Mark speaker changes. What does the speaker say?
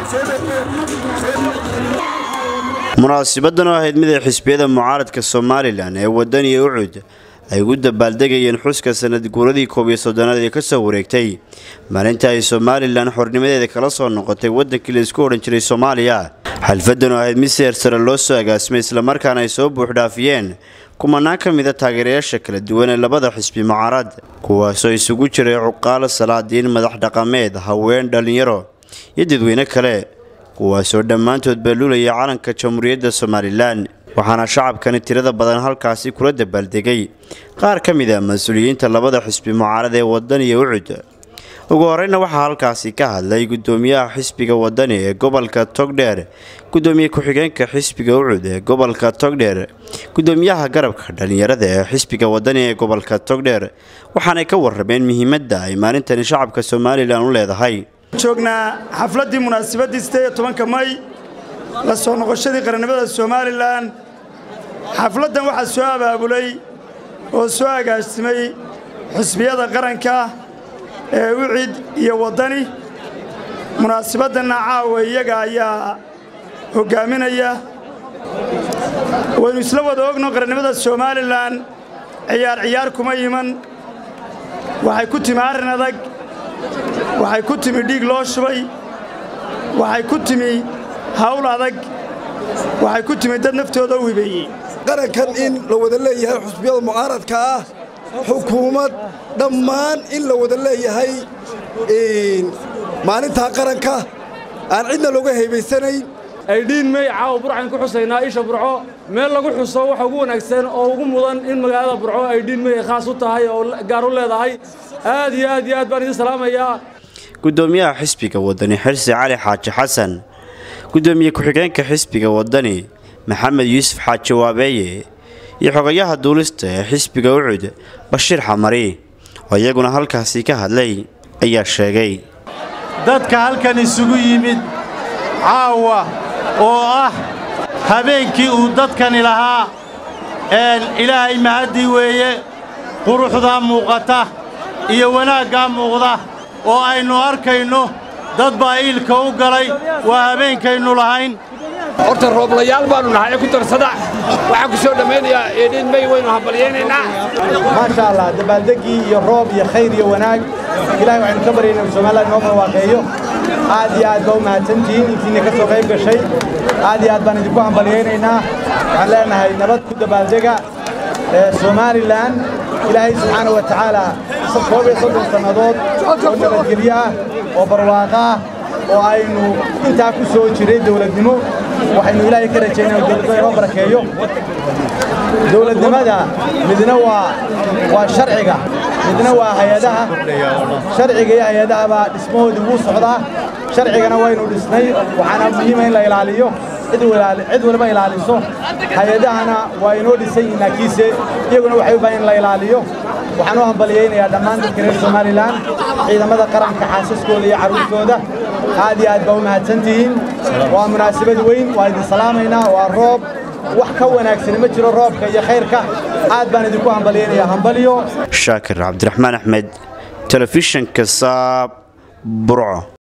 Speaker 1: munaasibadan oo ahayd mid ay xisbiyada mucaaradka somalilan ee wadaniya ucud ay ugu dabaaldegayeen xuska sanad guuradii koob iyo soddonaad ee kasoo wareegtay maalinta ay somalilan xornimadeeda kala soo noqotay wadankii la isku odhan jiray soomaaliya xalfadan oo ahayd mid seer sare loo soo agaasimay islamarkaana ay soo buuxdhaafiyeen kumanaan ka mida taageerayaasha kala duwan ee labada xisbi mucaarad kuwaasoo isugu jiray cuqaalo salaadiin madax dhaqameed haween dhallinyaro iyo dadweyne kale kuwaasoo dhammaantood baaluulaya calanka jamhuuriyadda somalilan waxaana shacabkani tirada badan halkaasi kula dabaaldegay qaar ka mid a mas-uuliyiinta labada xisbi mucaarad ee wadaniya ucud ugu horeyna waxaa halkaasi ka hadlay gudoomiyaha xisbiga wadani ee gobolka togdheer gudoomiye ku-xigeenka xisbiga ucud ee gobolka togdheer gudoomiyaha garabka dhallinyarada ee xisbiga wadani ee gobolka togdheer waxaanay ka warrameen muhiimadda ay maalintani shacabka somalilan u leedahay
Speaker 2: joognaa xafladdii munaasabadii sideed tobanka may la soo noqoshadii qarannimada somalilan xafladdan waxaa soo abaabulay oo soo agaasimay xisbiyada qaranka ee ucid iyo waddani munaasabaddanna caawa iyaga ayaa hoggaaminaya waynu isla wada ogno qarannimada somalilan ciyaar ciyaar kuma iman waxay ku timi arrin adag waxay ku timi dhiig loo shubay waxay ku timi hawl adag waxay ku timi dad naftooda u hibeeyey
Speaker 3: qarankan in la wada leeyahay xusbiyada mucaaradka ah xukuumad dhammaan in la wada leeyahay maalintaa qaranka aan cidna looga haybaysanayn
Speaker 4: aydhiin mey caawa burcan ku xusaynaa isha burco meel lagu xuso waxa ugu wanaagsan oo ugu mudan in magaalada burco aydhiin mey ay khaas u tahay oo gaar u leedahay aad iyo aad iyo aad baan idin salaamayaa
Speaker 1: gudoomiyaha xisbiga wadani xirsi cali xaaji xasan gudoomiye ku-xigeenka xisbiga wadani maxamed yuusuf xaaji waabeeye iyo xogayaha duulista ee xisbiga ucud bashiir xamari oo iyaguna halkaasi ka hadlay ayaa sheegay
Speaker 5: dadka halkan isugu yimid caawa oo ah habeenkii uu dadkani lahaa ilaahay mahaddii weeye quruxdaa muuqata iyo wanaaggaa muuqda oo aynu arkayno dad baa iilka u galay waa habeenkaynu lahayn
Speaker 6: horta rooblayaal baannu nahay ku darsada waxaan ku soo dhammaynayaa eedhiin may waynu hambalyaynaynaa
Speaker 7: maasha allah dabaaldeggii iyo roob iyo khayr iyo wanaag ilahay waxaynu ka baryayna inu somalilan inoo barwaaqeeyo aad iyo aad baa u mahadsantihiin intiinna ka soo qayb gashay aad iyo aad baan idinku hambalyaynaynaa waxaan leenahay nabad ku dabaaldega somalilan ilaahay subxaana wa tacaala koob iyo soddon sannadood oo nabadgelyo ah oo barwaaqo ah oo aynu intaa ku soo jiray dawladnimo waxaynu ilaahay ka rajaynaa dawladnimo inoo barakeeyo dawladnimada midna waa waa sharciga midna waa hay-adaha sharciga iyo hay-adahaba dhismahoodii wuu socdaa sharcigana waynu dhisnay waxaana muhiima in la ilaaliyo cid waliba ilaaliso hay-adahana waa inoo dhisan yihin laakiinse iyaguna waxay u baahan in la ilaaliyo waxaan u hambaliyaynayaa dhammaan dadka reer somalilan ciidamada qaranka xaasaskooda iyo carruurtooda aad iyo aad baa u mahadsantihiin waa munaasabad weyn waa idin salaamaynaa waa roob wax ka wanaagsani ma jiro roobka iyo khayrka aad baan idinku hambaliyaynayaa hambalyo
Speaker 1: shaakir cabdiraxmaan axmed telefishanka saab burco